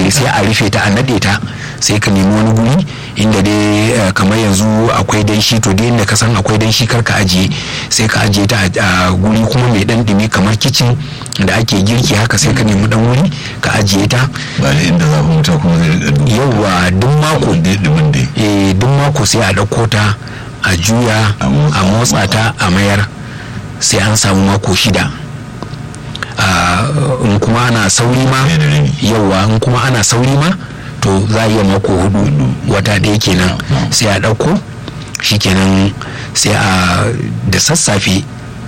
eh, sai a rufe ta a nade ta sai ka nemi wani guri inda dai eh, kamar yanzu akwai danshi to dai inda ka san akwai danshi kar ka ajiye sai ka ajiye ta a a guri kuma mai dan dumi kamar kicin da ake girki haka sai ka nemi dan wuri ka ajiye ta ba da inda zafin wuta kuma zai rika dubu yauwa duk mako dai dumin dai eh duk mako sai a ɗauko ta a juya A motsa. a motsa ta a mayar sai an samu mako shida Ah, in kuma ana sauri ma Ɗaya da rabi. yauwa in kuma ana sauri ma to za a iya mako hudu wata ɗaya kenan sai a ɗauko shikenan sai a da sassafe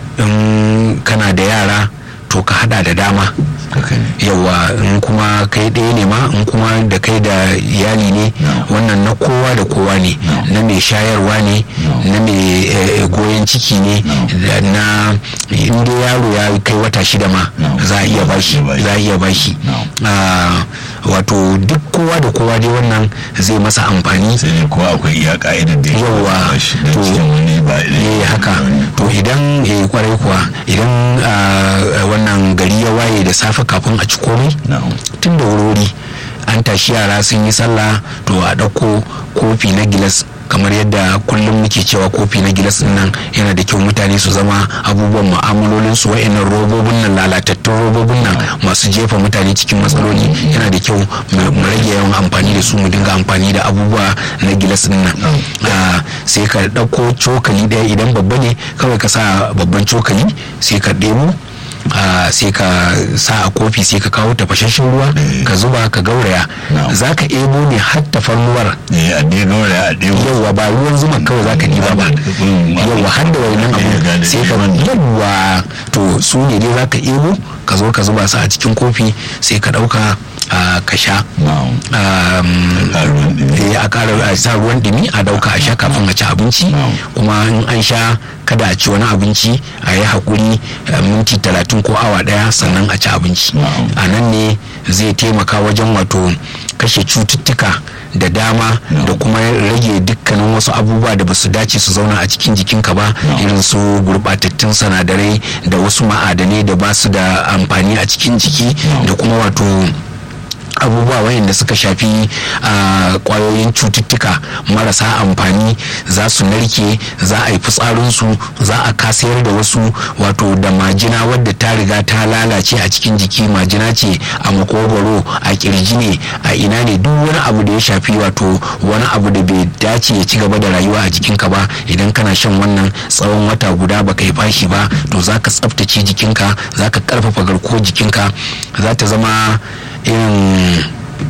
in kana da yara to ka hada da dama haka ne yawa in kuma kai ɗaya ne ma in kuma da kai da iyali ne No. wannan na kowa da kowa ne No. na mai shayarwa ne No. na mai eh, goyon ciki ne No. da na inda yaro ya kai wata shida ma No. za a iya bashi Za a iya bashi. za a iya bashi No. Ah, wato duk kowa da kowa dai wannan zai masa amfani sai dai kowa akwai iya ka'idar da ya Yawwa, kamata shi da to- cikin wani ba eh haka to idan eh kwarai kuwa idan ah, wannan gari ya waye da safe kafin a ci komai na'am tun da wurori an tashi yara sun yi sallah to a ɗauko kofi na gilas kamar yadda kullum muke cewa kofi na gilas din nan yana da kyau mutane su zama abubuwan mu'amalolin su wa'annan robobin nan lalatattun robobin nan masu jefa mutane cikin matsaloli yana da kyau mu mu rage yawan amfani da su mu dinga amfani da abubuwa na gilas din nan Ah, sai ka ɗauko cokali ɗaya idan babba ne kawai ka sa babban cokali sai ka ɗebo Ah, sai ka sa a kofi sai ka kawo tafashashen ruwa Eh. ka zuba ka gauraya Na'am. za ka ebo ne har tafarnuwar eh a dai gaura a dai yauwa ba ruwan zuma kawai za ka diba ba Mm, yauwa har da wannan Eh, abu gane sai ka lemon. yauwa to su ne dai za ka ebo ka zo ka zuba su a cikin kofi sai ka ɗauka ah, ka sha na'am Um, a ruwan ɗumi eh, a ƙara a sa ruwan dumi a dauka a sha kafin a ci abinci Na'am. kuma in an sha kada a ci wani abinci a yi haƙuri eh, minti talatin ko awa ɗaya sannan a ci abinci Na'am. a nan ne zai taimaka wajen wato kashe cututtuka da dama Na'am. da kuma rage dukkanin wasu abubuwa da ba su dace su zauna a cikin jikinka ba Na'am. irin su gurɓatattun sinadarai da wasu ma'adanai da ba su da amfani a cikin jiki Na'am. da kuma wato abubuwa wayanda suka shafi a kwayoyin cututtuka marasa amfani za su narke za a yi fitsarinsu za a kasayar da wasu wato da majina wadda ta riga ta lalace a cikin jiki majina ce a makogwaro a kirji ne a ina ne duk wani abu da ya shafi wato wani abu da bai dace ya ci gaba da rayuwa a jikinka ba idan kana shan wannan tsawon wata guda baka yi fashi ba to za ka tsaftace jikinka za ka karfafa garkuwar jikinka za ta zama irin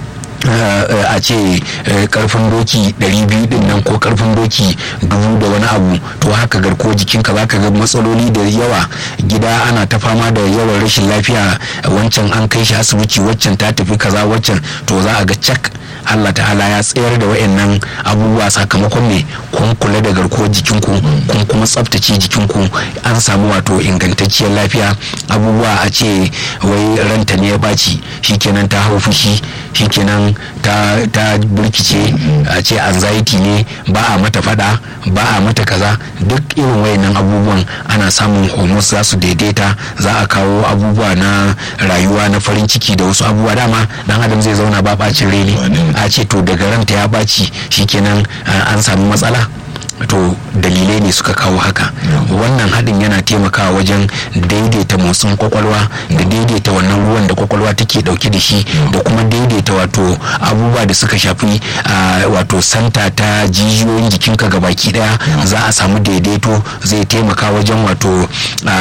uh, a ce uh, karfin doki 200 din nan ko karfin doki dubu da wani abu to haka garko jikinka zaka ga matsaloli da yawa gida ana ta fama da yawan rashin lafiya wancan an kai shi asibiti waccan ta tafi kaza waccan to za a ga cak Allah ta'ala ya tsayar da wayannan abubuwa sakamakon me kun kula da garkuwar jikinku kun kuma tsaftace jikinku an samu wato ingantacciyar lafiya abubuwa a ce wai ranta ne ya baci shikenan ta hau fushi shikenan ta ta burkice a ce anxiety ne ba a mata fada ba a mata kaza duk irin wayannan abubuwan ana samun hormones za su daidaita za a kawo abubuwa na rayuwa na farin ciki da wasu abubuwa dama dan adam zai zauna ba bacin rai ne a ce to daga ranta ya baci shikenan uh, an samu matsala to dalilai ne suka kawo haka wannan haɗin yana taimakawa wajen daidaita motsin kwakwalwa da daidaita wannan ruwan da kwakwalwa take ɗauke da shi da kuma daidaita wato abubuwa da suka shafi wato santa ta jijiyoyin jikinka gabaki ɗaya za a samu daidaito zai taimaka wajen wato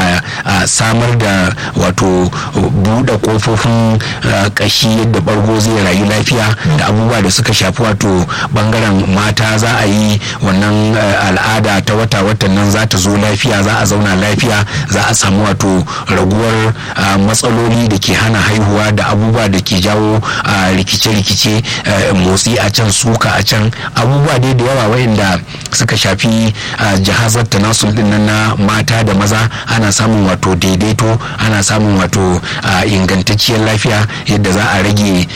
samar da wato buɗe ƙofofin ƙashi yadda ɓargo zai rayu lafiya da abubuwa da suka shafi wato ɓangaren mata za a yi wannan al'ada ta wata watan nan za ta zo lafiya za a zauna lafiya za a samu wato raguwar matsaloli da ke hana haihuwa da abubuwa da ke jawo rikice-rikice motsi a can suka a can abubuwa dai da yawa wayanda suka shafi jihazar tanasul din nan na mata da maza ana samun wato daidaito ana samun wato ingantacciyar lafiya yadda za a rage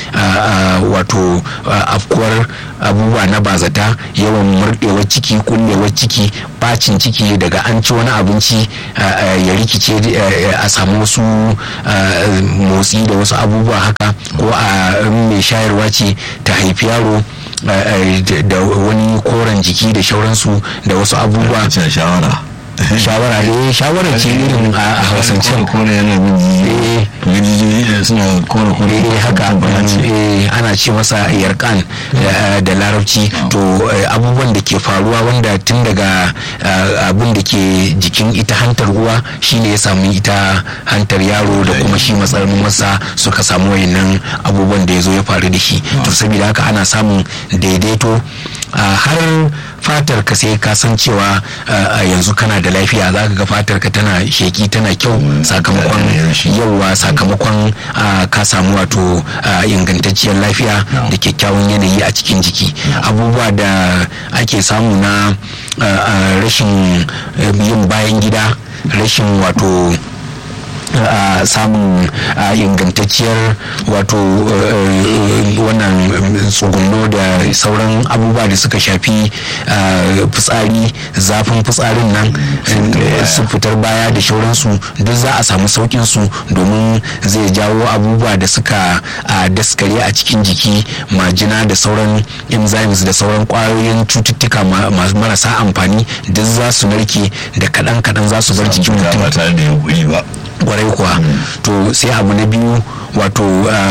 wato afkuwar abubuwa na bazata yawan murɗewar ciki kullewar ciki bacin ciki daga an ci wani abinci ya rikice a samu wasu motsi da wasu abubuwa haka ko a mai mai shayarwa ce ta haifi yaro da wani koren jiki da shauransu da wasu abubuwa shawara shawara ne shawara ce irin a hausance kore yana bin jijiyoyi suna kore kore eh haka eh ana ce masa yarkan da larabci to abubuwan da ke faruwa wanda tun daga abin da ke jikin ita hantar uwa shine ya samu ita hantar yaro da kuma shi matsayin masa suka samu wayannan abubuwan da ya zo ya faru da shi to saboda haka ana samun daidaito har fatar ka sai ka san cewa yanzu kana da lafiya za ka ga fatar ka tana sheki tana kyau sakamakon yauwa sakamakon ka samu wato ingantacciyar lafiya da kyakkyawan yanayi a cikin jiki abubuwa da ake samu na rashin yin bayan gida rashin wato Uh, samun uh, ingantacciyar wato uh, wannan tsugunno da sauran abubuwa da suka shafi fitsari zafin fitsarin nan su fitar baya da shauransu duk za a samu saukin su domin zai jawo abubuwa da suka daskare a cikin jiki majina da sauran enzymes da sauran kwayoyin cututtuka marasa amfani duk za su narke da kaɗan-kaɗan za su bar jikin mutum kwarai kuwa to sai abu na biyu wato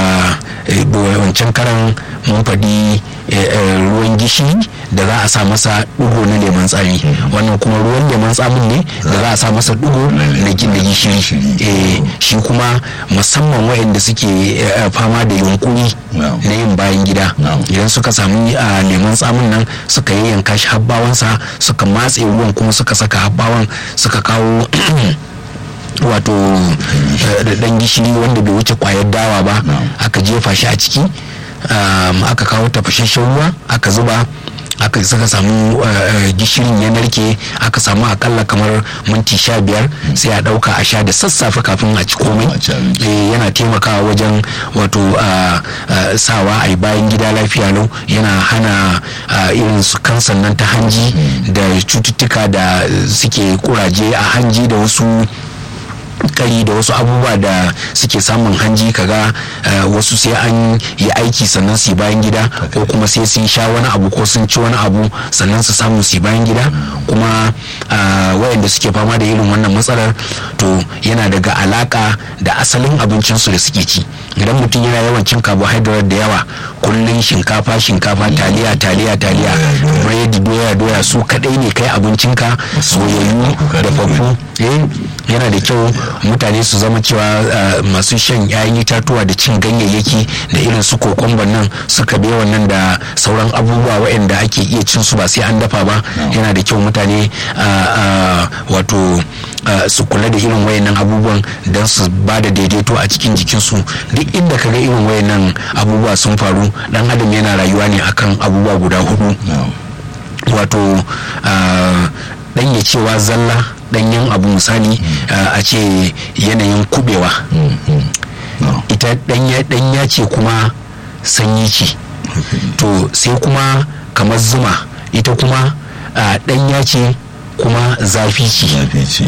wancan karan mun faɗi ruwan gishiri da za a sa masa ɗigo na leman tsami wannan kuma ruwan leman tsamin ne da za a sa masa ɗigo na gishiri shi kuma musamman waɗanda suke fama da yunkuri na yin bayan gida idan suka sami leman tsamin nan suka yayyanka shi habbawansa suka matse ruwan kuma suka saka habbawan suka kawo wato da dan gishiri wanda bai wuce kwayar dawa ba aka jefa shi a ciki aka kawo tafashashen ruwa aka zuba aka saka samu gishirin ya narke aka samu akalla kamar minti sha biyar sai a dauka a sha da sassafe kafin a ci komai yana taimakawa wajen wato sawa a yi bayan gida lafiya lau yana hana irin su kansan nan ta hanji da cututtuka da suke kuraje a hanji da wasu kari da wasu abubuwa da suke samun hanji kaga wasu sai an yi aiki sannan su bayan gida ko kuma sai sun sha wani abu ko sun ci wani abu sannan su samu su bayan gida kuma wayanda suke fama da irin wannan matsalar to yana daga alaka da asalin abincinsu da suke ci idan mutum yana yawan cin carbohydrate da yawa kullum shinkafa shinkafa taliya taliya taliya biredi doya doya su kadai ne kai abincinka soyayyu da fafu yana da kyau mutane su zama cewa masu shan 'ya'yan itatuwa da cin ganyayyaki da irin su kokomban nan su kabe wannan da sauran abubuwa waɗanda ake iya cin su ba sai an dafa ba yana da kyau mutane wato su kula da irin wayannan abubuwan don su ba da daidaito a cikin jikinsu duk inda ka ga irin wayannan abubuwa sun faru dan adam yana rayuwa ne akan abubuwa guda hudu wato dan ya cewa zalla danyen abu misali a ce yanayin kubewa ita danya ce kuma sanyi ce to sai kuma kamar zuma ita kuma danya ce kuma zafi ce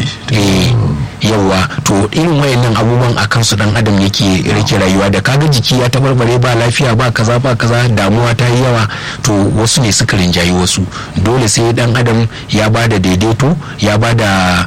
yawa to irin wayannan abubuwan a kansu dan adam yake rike rayuwa da kaga jiki ya tabarbare ba lafiya ba kaza ba kaza damuwa ta yi yawa to wasu ne suka rinjayi wasu dole sai dan adam ya ba da daidaito ya ba da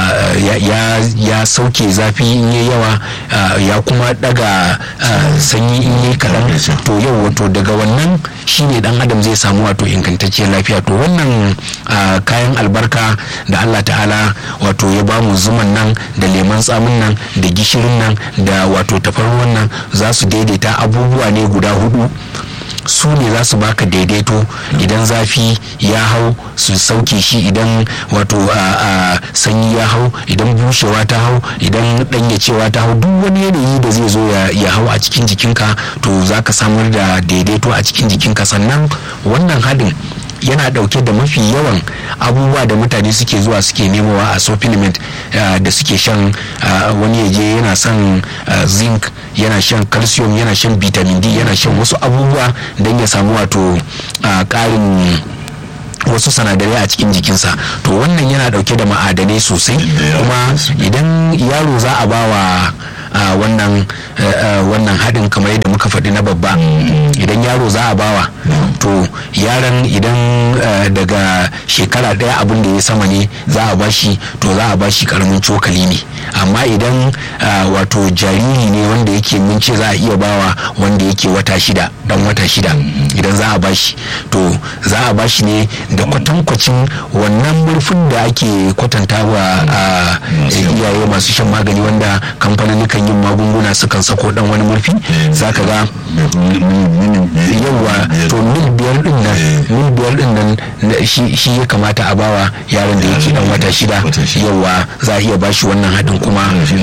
ya sauke zafi in yi yawa ya kuma daga sanyi in yi kaɗan to yau wato daga wannan shine dan adam zai samu wato ingantacciyar lafiya to wannan kayan albarka da allah ta'ala wato ya bamu zuman nan da leman tsamin nan da gishirin nan da wato tafarnuwan nan za su daidaita abubuwa ne guda hudu su ne za su baka daidaito idan zafi ya hau su sauke shi idan wato a sanyi ya hau idan bushewa ta hau idan danyacewa ta hau duk wani yanayi da zai zo ya hau a cikin jikinka to za ka samar da daidaito a cikin jikinka sannan wannan haɗin yana dauke da mafi yawan abubuwa da mutane suke zuwa suke nemowa a supplement da suke shan wani yaje yana son zinc yana shan calcium yana shan vitamin d yana shan wasu abubuwa don ya samu wato karin wasu sanadarai a cikin jikinsa to wannan yana dauke da ma'adanai sosai kuma idan yaro za a bawa wannan wannan haɗin kamar yadda muka faɗi na babba idan yaro za a bawa to yaron idan uh, daga shekara ɗaya abin da ya sama ne za a bashi to za a bashi karamin cokali ne amma idan uh, wato jariri ne wanda yake mun ce za a iya bawa wanda yake wata shida dan wata shida idan za a bashi to za a bashi ne da kwatankwacin wannan murfin da ake kwatanta wa iyaye masu shan magani wanda kamfanin yin magunguna sukan sako dan wani murfi za ka ga yawa to mil biyar din nan mil biyar din nan shi ya kamata a bawa yaron da yake dan wata shida yawa za a iya bashi wannan haɗin kuma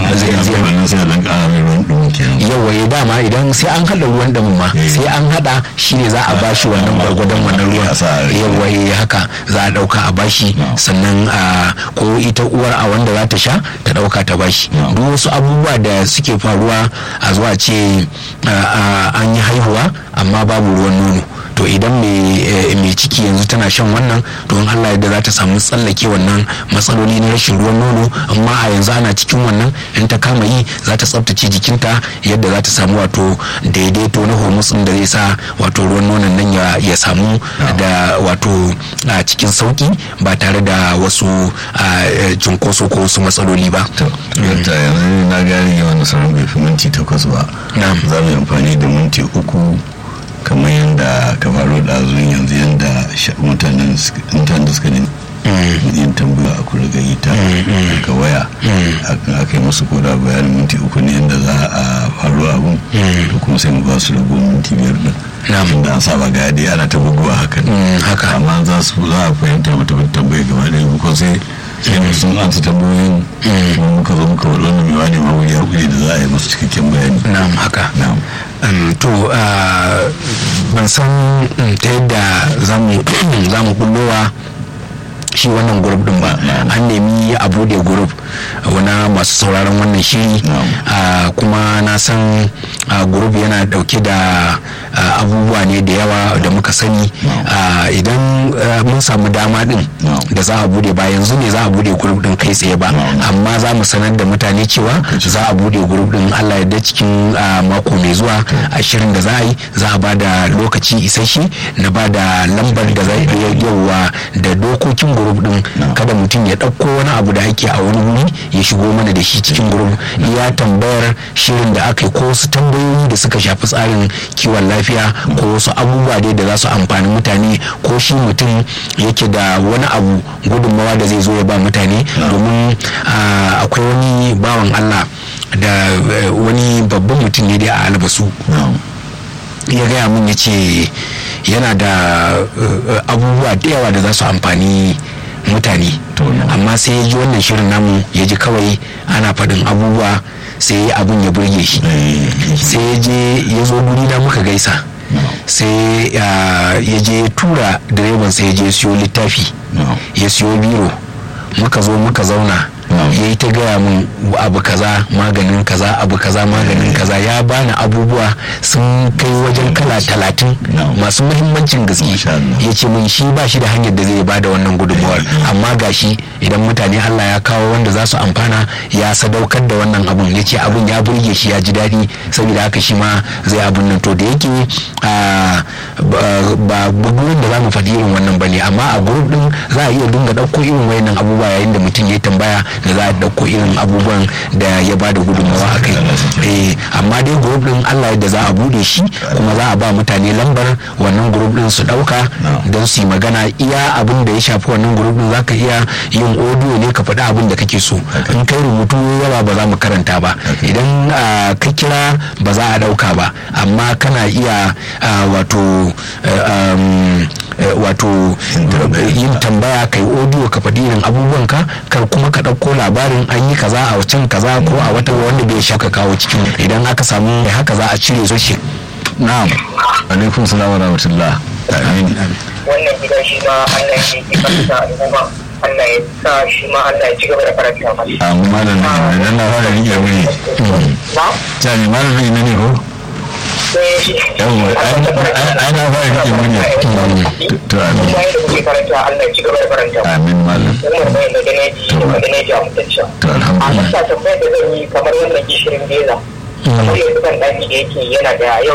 yawa ya dama idan sai an haɗa ruwan damin ma sai an haɗa shi ne za a bashi wannan gwargwadon wannan ruwan yawa ya haka za a ɗauka a bashi sannan ko ita uwar a wanda za ta sha ta ɗauka ta bashi duk wasu abubuwa da suke faruwa a zuwa ce an yi haihuwa amma babu ruwan nono to idan mai ciki yanzu tana shan wannan to in Allah yadda za ta samu tsallake wannan matsaloli na rashin ruwan nono amma a yanzu ana cikin wannan in ta kama yi za ta tsaftace jikinta yadda za ta samu wato daidaito na hormones da zai sa wato ruwan nonon nan ya samu da wato a cikin sauki ba tare da wasu cunkoso ko wasu matsaloli ba. yanzu na gane yawan nasarar bai fi minti takwas ba za mu yi amfani da minti uku kamar yadda ka faru da azun yanzu yadda mutanen da suka ne yin tambaya a kula ga ita daga waya aka yi musu koda bayanin minti uku ne yadda za a faru abun to kuma sai mu ba su rago minti biyar din da an saba ga yadda ana ta buguwa hakan haka amma za su za a fahimta mata tambaya gaba ɗaya ko sai sai sun ansa tambayoyin kuma muka zo muka wani wannan mai wani mawuri hakuri da za a yi masu cikakken bayani na'am haka na'am to ban san ta yadda za mu bullowa shi wannan grup din ba an nemi a bude grup wana masu sauraron wannan shiri kuma na san grup yana dauke da abubuwa ne da yawa da muka sani idan mun samu dama din da za a bude ba yanzu ne za a bude grup din kai tsaye ba amma za mu sanar da mutane cewa za a bude grup din allah ya cikin mako mai zuwa ashirin da za a yi za a ba da lokaci isasshe na ba da lambar da za yawa da dokokin grup din kada mutum ya ɗauko wani abu da ake a wani wuri ya shigo mana da shi cikin grup ya tambayar shirin da aka yi ko wasu tambayoyi da suka shafi tsarin kiwon lafiya ko wasu abubuwa dai da za su amfani mutane ko shi mutum yake da wani abu gudunmawa da zai zo ya ba mutane domin akwai wani bawan allah da wani babban mutum ne dai a albasu ya gaya mun ya ce yana da abubuwa da yawa da za su amfani mutane amma sai ya ji wannan shirin namu ya ji kawai ana faɗin abubuwa sai abin ya burge shi sai ya je ya zo guri na muka gaisa sai ya je tura direban sai ya je siyo littafi ya siyo biro muka zo muka zauna ya yi ta gaya min abu kaza maganin kaza abu kaza maganin kaza ya bani abubuwa sun kai wajen kala talatin masu muhimmancin gaske ya ce min shi ba shi da hanyar da zai ba da wannan gudunmawar amma gashi idan mutane allah ya kawo wanda za su amfana ya sadaukar da wannan abun ya ce abun ya burge shi ya ji daɗi saboda haka shi ma zai abun nan to da yake ba gurin da za mu faɗi irin wannan ba ne amma a gurup din za a iya dinga ɗauko irin wayannan abubuwa yayin da mutum ya tambaya da za a ɗauko irin abubuwan da ya ba da gudunmawa a kai amma dai group din allah yadda za a bude shi kuma za a ba mutane lambar wannan group din su ɗauka don su yi magana iya abin da ya shafi wannan group din zaka iya yin audio ne ka faɗi abin da kake so in kai rubutu yawa ba za mu karanta ba idan ka kira ba za a ɗauka ba amma kana iya wato wato yin tambaya kai audio ka faɗi irin abubuwan ka kar kuma ka ɗauko labarin an yi kaza a can kaza ko a wata wanda bai shaka kawo cikin idan aka samu haka za a cire su shi na'am alaikum salam wa rahmatullah amin wannan gidan shi ma Allah ya yi kanta al'umma Allah ya sa shi ma Allah ya ci gaba da karanta masa amma malam idan na fara rike muni na ta ne malam ne ne ko yawwa ai na fara rike muni to amin kuma yadda kuke karanta Allah ya ci gaba da karanta amin malam umar mai da ganeji da ganeji a mutunci to a alhamdulillah masa tambayar da zan yi kamar wannan gishirin beza kamar yanzu kan ɗaki da yake yana da yawan